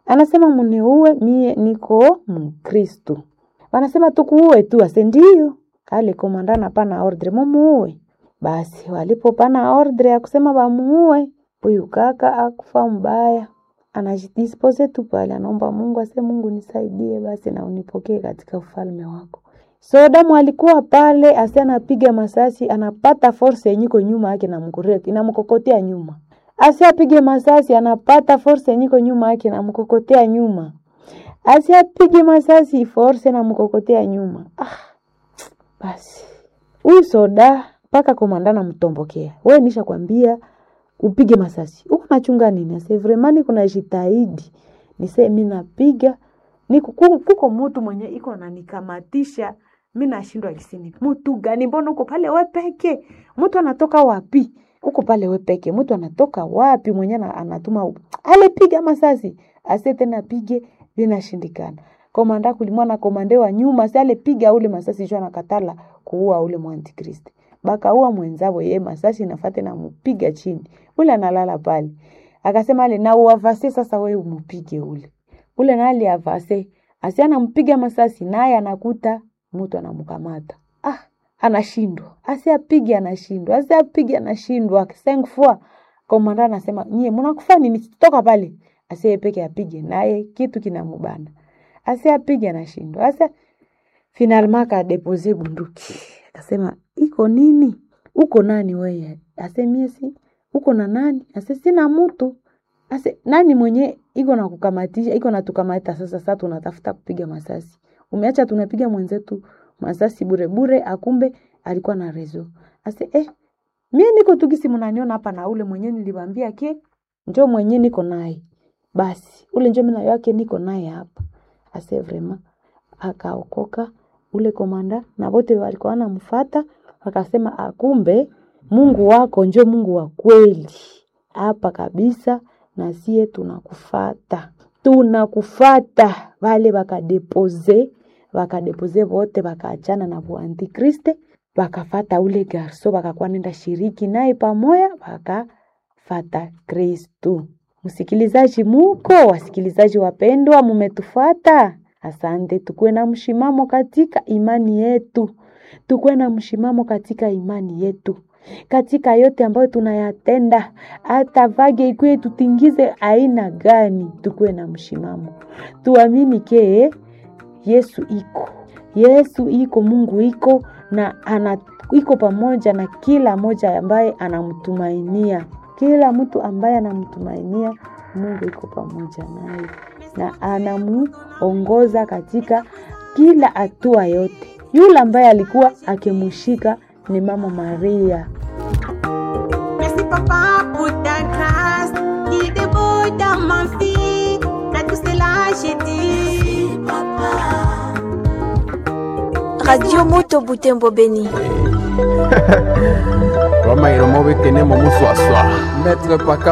anasema muniue, mie niko Mkristo. Wanasema tukuue tu, ase ndio. Ale komanda napana ordre mumuue. Basi walipopana ordre ya kusema bamuue, huyu kaka akufa mbaya, anajidispose tu pale, anaomba Mungu ase, Mungu nisaidie basi na unipokee katika ufalme wako. So damu alikuwa pale, ase anapiga masasi, anapata force yenyiko nyuma yake na mkureki inamkokotea nyuma, ase apige masasi, anapata force yenyiko nyuma yake na mkokotea nyuma, ase apige masasi, force na mkokotea nyuma. Ah, basi huyu soda mpaka komanda namtombokea, we nisha kwambia upige masasi huku nachunga nini? Ase vremani kuna jitahidi nise mi napiga Niku- ku- kuko mutu mwenye iko nanikamatisha mi nashindwa kisini, mutu gani? Mbona uko pale we peke? Mutu anatoka wapi? Uko pale we peke, mutu anatoka wapi? Mwenye ana- anatuma u- ale piga masasi, ase tena pige, vinashindikana. Komanda kulimwa na komande wa nyuma, si ale piga ule masasi juu anakatala kuua ule mwantikristi bakaua mwenzavo ye masasi nafate na mupiga chini, ule analala pale. Akasema ale na uavase sasa, we umupige ule ule nali avase asi anampiga masasi naye anakuta mtu anamkamata ah, anashindwa asi apige anashindwa asi apige anashindwa cinq fois komanda anasema nyie mnakufa nini toka pale asi yeye peke apige naye kitu kinamubana asi apige anashindwa asa finalement akadepose bunduki akasema iko nini uko nani weye ase mie si uko na nani ase sina mutu ase nani mwenye iko na kukamatisha iko natukamata sasa sasa tunatafuta kupiga masasi umeacha tunapiga mwenzetu masasi bure bure akumbe alikuwa na rezo ase eh mie niko tukisi mnaniona hapa na ule mwenye niliwambia ke njo mwenye niko naye basi ule njo mina yake niko naye hapa ase vrema akaokoka ule komanda na wote walikuwa wanamfata wakasema akumbe mungu wako njo mungu wa kweli hapa kabisa na sie tunakufata tunakufata vale vakadepose vakadepose vote vakaachana na vuantikriste vakafata ule garso vakakuwa nenda shiriki naye pamoya vakafata kristu msikilizaji muko wasikilizaji wapendwa mumetufata asante tukuwe na mshimamo katika imani yetu tukuwe na mshimamo katika imani yetu katika yote ambayo tunayatenda, hata vage ikuwe tutingize aina gani, tukuwe na mshimamo, tuamini ke Yesu iko, Yesu iko, Mungu iko na ana iko pamoja na kila moja ambaye anamtumainia. Kila mtu ambaye anamtumainia Mungu iko pamoja naye na anamuongoza katika kila hatua yote. Yule ambaye alikuwa akimshika ni Mama Maria. Merci papa pour ta grâce qui déborde dans ma vie. Dans tout cela, j'ai dit papa. Radio Moto Butembo Beni. Roma iromo bekene mo muswaswa. Maître Paka